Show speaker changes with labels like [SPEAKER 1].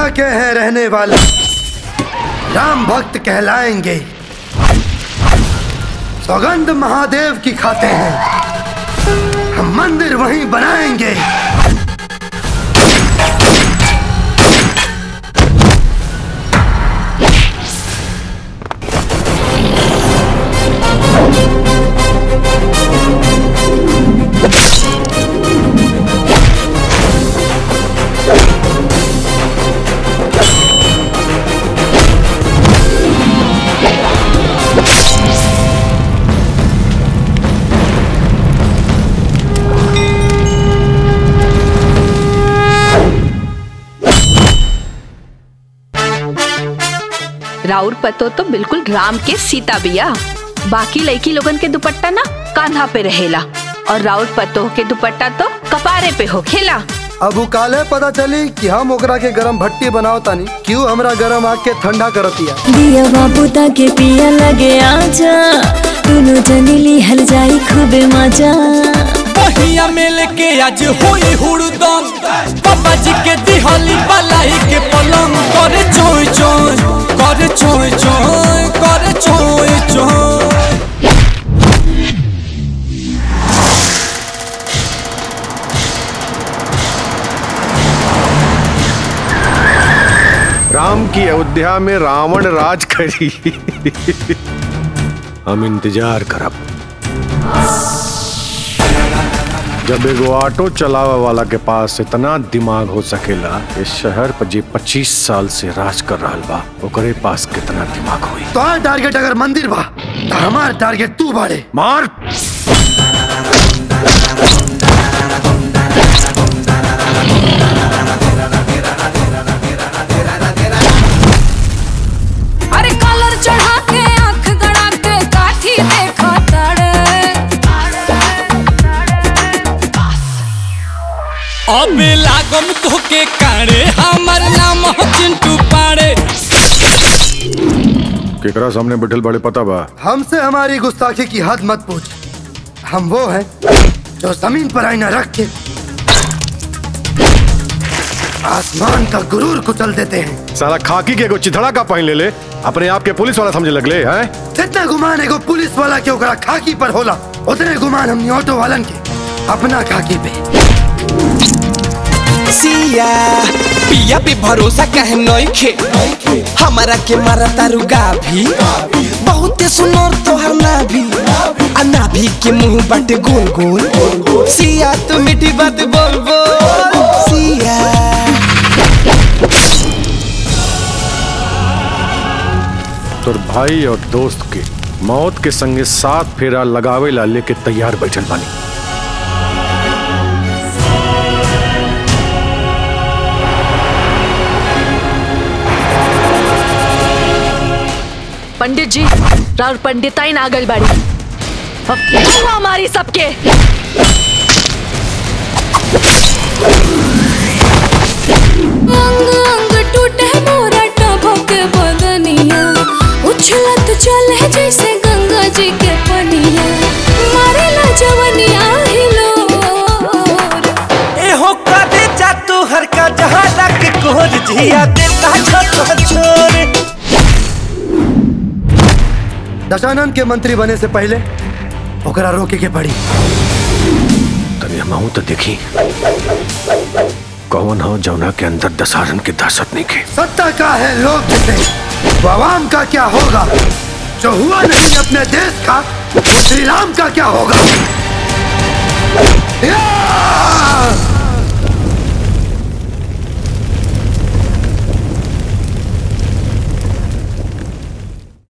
[SPEAKER 1] के हैं रहने वाले राम भक्त कहलाएंगे सौगंध महादेव की खाते हैं हम मंदिर वहीं बनाएंगे
[SPEAKER 2] राउर पतो तो बिल्कुल राम के सीता बिया बाकी लड़की लोगन के दुपट्टा ना कांधा पे रहेला और राउर पतो के दुपट्टा तो कपारे पे हो खेला
[SPEAKER 1] अब उ काले पता चली कि हम ओकरा के गरम भट्टी बनाओ तानी क्यों हमरा गरम आग के ठंडा करतिया
[SPEAKER 3] दिया बाबू ताके पिया लगे आजा दोनों जनी लिहल जाई खूबे मजा
[SPEAKER 4] पहिया मेल के आज होई हुड़दम बाबा जी के दिहली बलाई के पलंग करे चोय चोय करे चोय चोय करे चोय चोय
[SPEAKER 5] राम की अयोध्या में रावण राज करी हम इंतजार करब जब एगो ऑटो चलावे वाला के पास इतना दिमाग हो सकेला इस शहर पर जे 25 साल से राज कर रहल बा ओकरे पास कितना दिमाग होई
[SPEAKER 1] तो टारगेट अगर मंदिर बा तो हमार टारगेट तू बाड़े
[SPEAKER 5] मार
[SPEAKER 6] अरे कलर चढ़ा के आंख गड़ा के काठी देखा तड़े
[SPEAKER 4] अब लागम धोके काड़े हमर नाम हो चिंटू पाड़े
[SPEAKER 5] केकरा सामने बैठल बड़े पता बा
[SPEAKER 1] हमसे हमारी गुस्ताखी की हद मत पूछ हम वो हैं जो जमीन पर आईना रख के आसमान का गुरूर कुचल देते हैं
[SPEAKER 5] साला खाकी के एगो चिथड़ा का पहन ले ले अपने आप के पुलिस वाला समझे लगले हैं
[SPEAKER 1] जितना गुमान एगो पुलिस वाला के ओकरा खाकी पर होला उतने गुमान हमनी ऑटो वालन के अपना खाकी पे
[SPEAKER 7] सिया पिया पे भरोसा कहे नइखे हमारा के मारा तारू गाभी बहुते सुनर तोहर नाभी आ नाभी के मुंह बाटे गोल गोल सिया तू मीठी बात बोल बोल सिया
[SPEAKER 5] तोर भाई और दोस्त के मौत के संगे साथ फेरा लगावे ला लेके तैयार बैठल बानी
[SPEAKER 2] पंडित जी राउर पंडिताइन आ गई बाड़ी अब हुआ हमारी सबके
[SPEAKER 6] अंग अंग टूटे मोरा टभक बदनिया उछलत चले जैसे गंगा जी के पनिया मारेला जवनिया हिलोर
[SPEAKER 7] एहो कादे जा तू हर का जहां लग कोर जिया देता छोट छोरे
[SPEAKER 1] दशानंद के मंत्री बने से पहले ओकरा रोके के पड़ी
[SPEAKER 5] तनी हम तो देखी कौन हो जौना के अंदर दशहरन की दहशत नहीं के
[SPEAKER 1] सत्ता का है लोग जिसे तो आवाम का क्या होगा जो हुआ नहीं अपने देश का वो श्री राम का क्या होगा या!